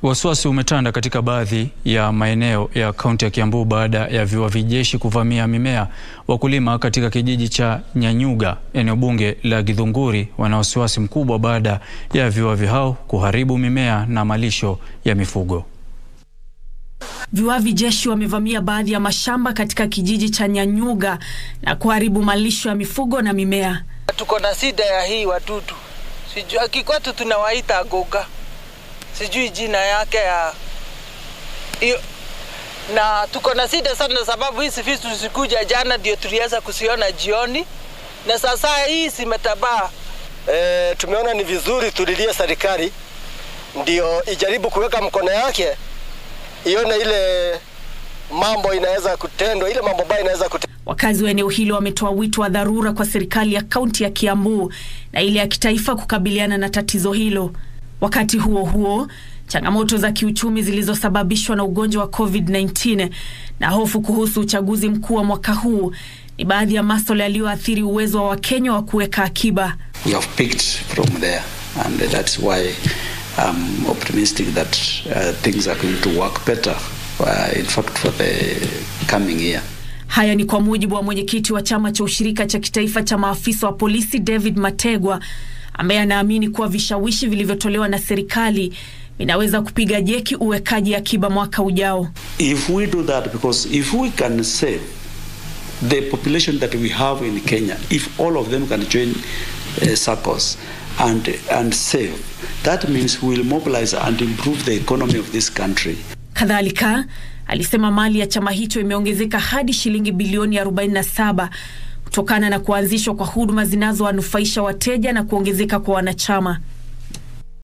Wasiwasi umetanda katika baadhi ya maeneo ya kaunti ya Kiambu baada ya viwavi jeshi kuvamia mimea. Wakulima katika kijiji cha Nyanyuga, eneo bunge la Githunguri, wana wasiwasi mkubwa baada ya viwavi hao kuharibu mimea na malisho ya mifugo. Viwavi jeshi wamevamia baadhi ya mashamba katika kijiji cha Nyanyuga na kuharibu malisho ya mifugo na mimea. Tuko na shida ya hii wadudu, sijui kikwetu tunawaita goga, sijui jina yake ya hiyo, na tuko na shida sana sababu hizi vitu zikuja jana ndio tuliweza kusiona jioni, na sasa hii zimetabaa. E, tumeona ni vizuri tulilie serikali ndio ijaribu kuweka mkono yake ione ile mambo inaweza kutendwa, ile mambo ambayo inaweza kutendwa. Wakazi wa eneo hilo wametoa wito wa dharura kwa serikali ya kaunti ya Kiambu na ile ya kitaifa kukabiliana na tatizo hilo. Wakati huo huo, changamoto za kiuchumi zilizosababishwa na ugonjwa wa COVID-19 na hofu kuhusu uchaguzi mkuu wa mwaka huu ni baadhi ya masuala yaliyoathiri uwezo wa Wakenya wa kuweka akiba. We have picked from there and that's why I'm optimistic that uh, things are going to work better uh, in fact for the coming year. Haya ni kwa mujibu wa mwenyekiti wa chama cha ushirika cha kitaifa cha maafisa wa polisi David Mategwa, ambaye anaamini kuwa vishawishi vilivyotolewa na serikali vinaweza kupiga jeki uwekaji akiba mwaka ujao. If we do that because if we can save the population that we have in Kenya, if all of them can join uh, SACCOs and and save, that means we will mobilize and improve the economy of this country. Kadhalika alisema mali ya chama hicho imeongezeka hadi shilingi bilioni 47 kutokana na kuanzishwa kwa huduma zinazowanufaisha wateja na kuongezeka kwa wanachama.